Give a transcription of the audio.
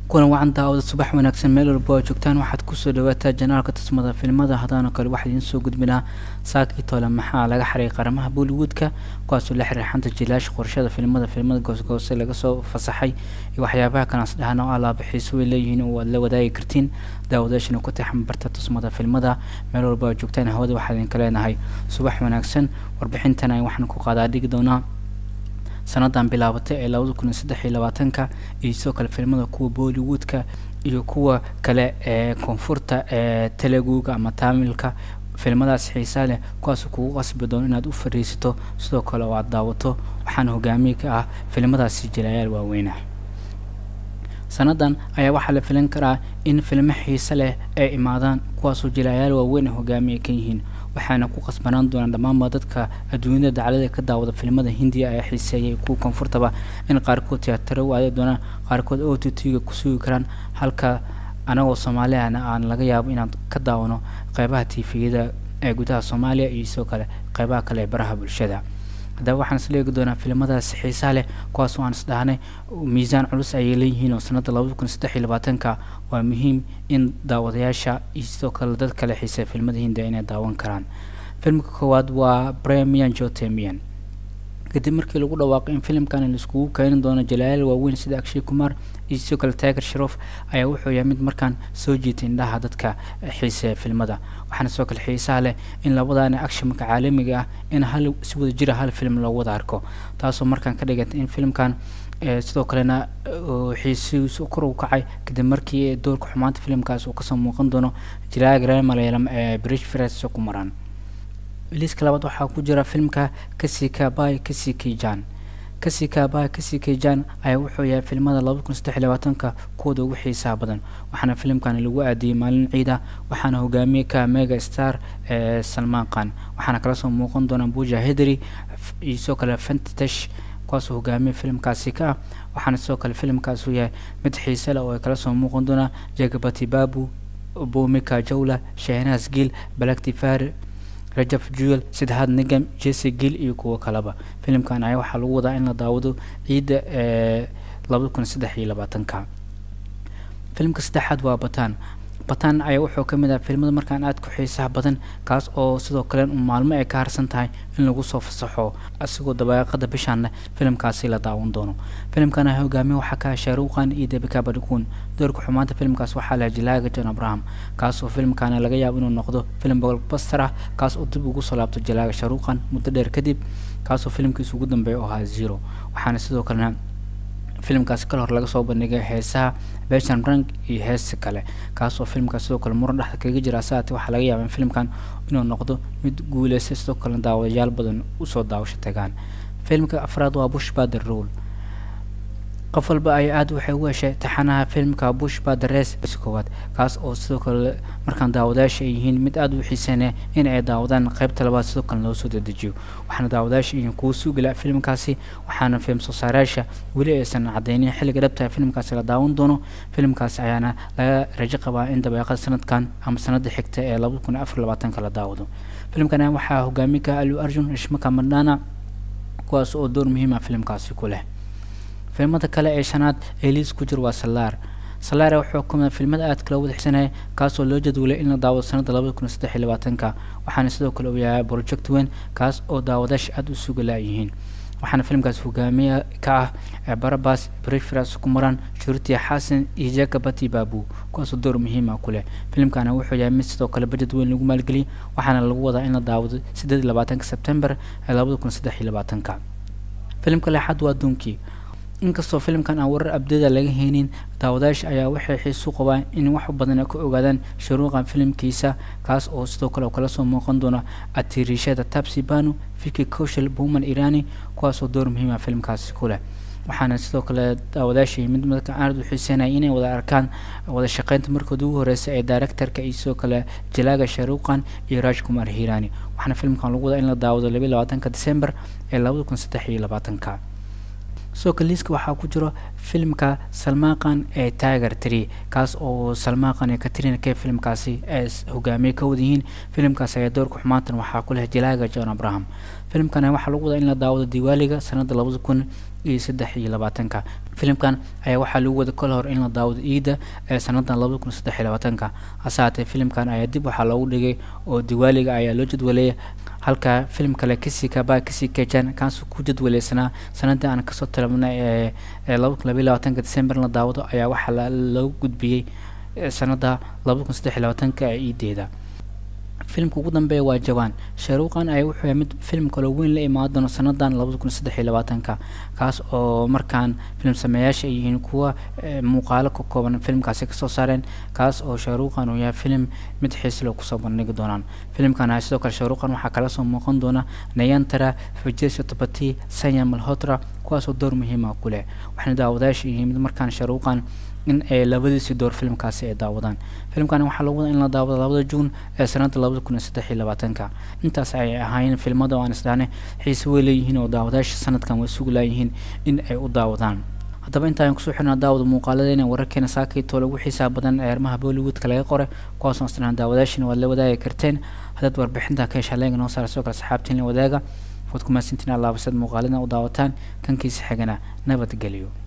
kulan wacan daawada subax wanaagsan meel walba oo joogtaan waxaad kusoo dhawaataa janaalka tusmada filimada hadaano kale waxaa idiin soo gudbinaa saakii tole maxaa laga xaray qaramaha bollywoodka kuwaasoo la xiriir xanta jilaasha qorashada filimada filimada goosgoose laga soo fasaxay iyo waxyaabaha kanaas dhahan oo alaaba xiiso way leeyihiin oo aad la wadaagi kartiin daawadaashana ku taxan barta tusmada filimada meel walba oo joogtaan hawada waxaa idinka leenahay subax wanaagsan warbixintana waxaan ku qaadaa dhigi doonaa sanadan bilaabatay ee labada kun iyo saddex iyo labaatanka iyo sidoo kale filimada kuwa bollywoodka iyo kuwa kale ee koonfurta ee teleguga ama taamilka filimadaas xiisaa leh kuwaas kugu qasbi doono inaad u fadhiisato sidoo kale oo aad daawato waxaana hogaamiye ka ah filimadaasi jilaayaal waaweynah sanadan ayaa waxaa la filan karaa in filmo xiise leh ay imaadaan kuwaasoo jilaayaal waaweyn hogaamiye ka yihiin waxaana ku qasbanaan doonaan dhammaanba dadka adduunyada daclada ka daawada filimada hindiya ee xiiseeyay kuwa koonfurtaba in qaarkood tiyaataro u aadi doonaan qaarkood o t t-ga ku sugi karaan halka anagoo soomaaliyana aan laga yaabo inaan ka daawano qeybaha tifiyada ee gudaha soomaaliya iyo sidoo kale qeybaha kale ee baraha bulshada haddaba waxaan isla eegi doonaa filimadaas xiisaa leh kuwaas oo aan isdhahnay miisaan culus ayay leeyihiin oo sanadda labada kun saddex iyo labaatanka waa muhiim in daawadayaasha iyo sidoo kale dad kale xiiseya filimada hindiya inay daawan karaan filmka koowaad waa bremian jotemian kadib markii lagu dhawaaqay in filimkan laiskugu keenin doono jalaayaal waaweyn sida akshay kumar iyo sidoo kale tiger sharof ayaa wuxuu yahay mid markaan soo jiitay indhaha dadka xiiseeya filmada waxaana sidoo kale xiisaha leh in labadaani actionka caalamiga ah in hal si wada jira hal film loo wada arko taasoo markaan ka dhigantay in filimkan sidoo kalena xiisihiisu kor u kacay kadib markii doorka xumaanta filimkaas uu kasoo muuqan doono jalaayaga reer malayalam ee bridge fres ku maraan liiska labaad waxaa ku jira filmka kasika bay kasiki jan kasika bay kasiki jan ayaa wuxuu yahay filmada laba kun saddex iyo labaatanka kuwooda ugu xiisaha badan waxaana filimkan lagu aadiyey maalin ciida waxaana hogaamiye ka mega star ee salmaan khan waxaana kala soo muuqan doona buja hedri iyo sidoo kale fantatash kuwaasoo hogaamiye filimkaasi ka ah waxaana sidoo kale filimkaas uu yahay mid xiise leh oo ay kala soo muuqan doonaa jagabati babu bomika jawla shahnaas giil balaktifar rajab juel saddexaad nigam jesse gill iyo kuwo kaleba filimkan ayaa waxaa lagu wadaa in la daawado ciidda ee labada kun saddex iyo labaatanka filimka saddexaad waa batan batan ayaa wuxuu ka mid ah filimada markaan aad ku xiisaha badan kaas oo sidoo kale un maalmo ay ka harsan tahay in lagu soo fasaxo asigoo dabaaqada bishaanna filimkaasi la daawan doono filimkan ah hogaamiye waxaa ka ah shaaruqan iyo debika badhikuun doorka xumaanta filimkaas waxaa laha jilaaga john abraham kaas oo filimkaana laga yaabo inuu noqdo filim bolbaster ah kaas oo dib ugu soo laabto jilaaga shaaruqan muddo dheer kadib kaasoo filimkiisa ugu dambeeya oo ahaa zero waxaana sidoo kalena filimkaasi kal hor laga soo bandhigay heesaha beshan rank iyo heesa kale kaas oo filimkaas sidoo kale muran dhexda kaga jira saate waxaa laga yaaba in filimkan inuu noqdo mid guuleysta sidoo kalena daawadayaal badan usoo daawasho tagaan filimka afraad waa bush bader rule qof walba ay aada waxay u heshay taxanaha filimka bush baderes koowaad kaas oo sidoo kale markaan daawadayaasha ay yihiin mid aada u xiiseynaya in ay daawadaan qeybta labaad sidoo kale loo soo dedejiyo waxaana daawadayaasha yihiin kuwa sugila filimkaasi waxaana film soosaarayaasha weli aysan cadeynin xilliga dhabtaha filimkaasi la daawan doono filimkaasi ayaana laga rajo qabaa in dabeeqada sanadkan ama sanada xigta ee labada kun afar labaatanka la daawado filimkan waxaa hogaami ka alu arjun ishmaka madhana kuwaas oo door muhiima filimkaasi ku leh filimada kale ee shanaad ee liis ku jir waa salaar salaar wuxuu kamida filmada aadka loo wada xisanaya kaasoo loo jadwalay in la daawado sanada labada kun saddex iyo labaatanka waxaana sidoo kale uu yahay project weyn kaas oo daawadaasha aada u suga laayihiin waxaana filimkaas hogaamiye ka ah barabas brifras kumaran shurutiya xasan iyo jakabati babu kuwaasoo door muhiima ku leh filimkana wuxuu yahay mid sidoo kale bajed weyn lagu maalgeliyay waxaana lagu wadaa in la daawado sideed iyo labaatanka sebtembar ee labada kun saddex iyo labaatanka filimka lexaad waa dunkii inkastoo filimkan aan warar abdada laga heynin daawadayaasha ayaa waxay xiisu qabaan in wax badan ay ka ogaadaan shuruuqan filimkiisa kaas oo sidoo kale kala soo muuqan doona atirishada tabsi banu fiki koshal buman irani kuwaasoo door muhiima filimkaasi ku leh waxaana sidoo kale daawadayaasha mid marka aad u xiiseynaya inay wada arkaan wada shaqeynta markooda ugu horeysa ee directorka iyo sidoo kale jalaaga sharuqan iyo raj kumar hirani waxaana filimkan lagu wadaa in la daawado labiyi labaatanka december ee labada kun saddex iyo labaatanka sidoo kale liiska waxaa ku jiro filimka salmaaqan ee tiger tree kaas oo salmaaqan iyo katrina ke filimkaasi ay hogaamiye ka wada yihiin filimkaas ayaa doorka xumaantan waxaa ku leh jalaaga john abraham filimkana waxaa lagu wadaa in la daawado diwaaliga sanada labada kun iyo saddex iyo labaatanka filimkan ayaa waxaa lagu wada kol hor in la daawado iida ee sanadan labada kun saddex iyo labaatanka hase haatee filimkan ayaa dib waxaa loogu dhigay oo diwaaliga ayaa loo jadwaleeyay halka filim kale kisi kaba kisi kejan kaas ku jadwaleysanaa sanadii aan kasoo tilabnay ee laba kun labaiy labaatanka december la daawado ayaa waxaa loogu gudbiyey sanada labada kun saddex iyo labaatanka ee iideeda filimka ugu dambeeya waa jawaan shaaruuqan ayaa wuxuu yahay mid filim kaloo weyn la imaan doono sanadan labada kun saddex iyo labaatanka kaas oo markaan filim sameeyaasha ay yihiin kuwa muuqaalo ka kooban filimkaasi kasoo saareen kaas oo shaaruuqan uu yahay filim mid xiislo kusoo bandhigi doonaan filimkan ayaa sidoo kale shaaruuqan waxaa kala soo muuqan doona nayantara fajesio tabati sanya malhotra kuwaasoo door muhiima ku leh waxaana daawadayaasha yihiin mid markaan shaaruuqan in ay labadiisii door filimkaasi ay daawadaan filimkani waxaa lagu wada in la daawado labada juun ee sanada labada kun iyo saddex iyo labaatanka intaas ayay ahaayeen filmada oo aan isdhahnay xiise way leeyihiin oo daawadayaasha sanadkan way sugu laayihiin in ay u daawadaan haddaba intaan kusoo xirnaa daawada muuqaaladeena wararkeena saakaytoo lagu xiisaa badan ee arrimaha bollywoodka laga qoray kuwaasoo isdhahnaa daawadayaashina waad la wadaagi karteen haddaad warbixinta ka heshaa leega noo saara sidoo kale saxaabtiin la wadaaga waad ku mahadsantiin allaabasad muuqaalada u daawataan kankiisa xigana nabadgelyo